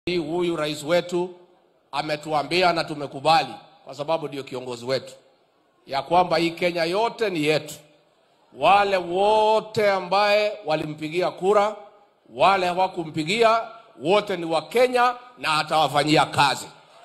huyu rais wetu ametuambia na tumekubali, kwa sababu ndio kiongozi wetu, ya kwamba hii Kenya yote ni yetu. Wale wote ambaye walimpigia kura, wale hawakumpigia, wote ni wa Kenya na atawafanyia kazi,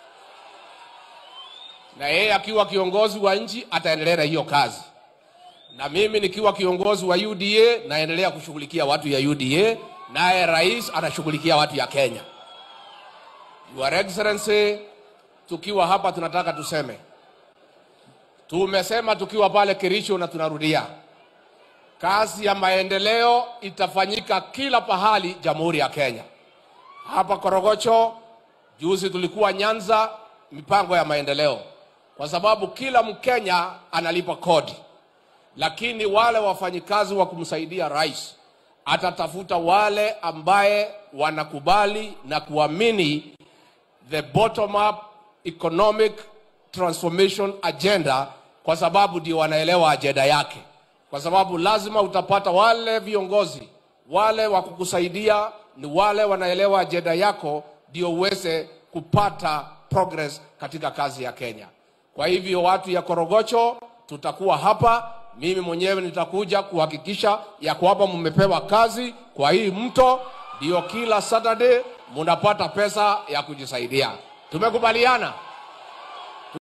na yeye akiwa kiongozi wa nchi ataendelea na hiyo kazi, na mimi nikiwa kiongozi wa UDA naendelea kushughulikia watu ya UDA, naye rais anashughulikia watu ya Kenya. Your Excellency, tukiwa hapa tunataka tuseme, tumesema tukiwa pale Kericho na tunarudia, kazi ya maendeleo itafanyika kila pahali Jamhuri ya Kenya. Hapa Korogocho juzi tulikuwa Nyanza, mipango ya maendeleo, kwa sababu kila Mkenya analipa kodi, lakini wale wafanyikazi wa kumsaidia rais atatafuta wale ambaye wanakubali na kuamini the bottom up economic transformation agenda, kwa sababu ndio wanaelewa ajenda yake, kwa sababu lazima utapata wale viongozi wale wa kukusaidia ni wale wanaelewa ajenda yako, ndio uweze kupata progress katika kazi ya Kenya. Kwa hivyo watu ya Korogocho, tutakuwa hapa, mimi mwenyewe nitakuja kuhakikisha ya kwamba mmepewa kazi kwa hii mto, ndio kila Saturday munapata pesa ya kujisaidia. Tumekubaliana?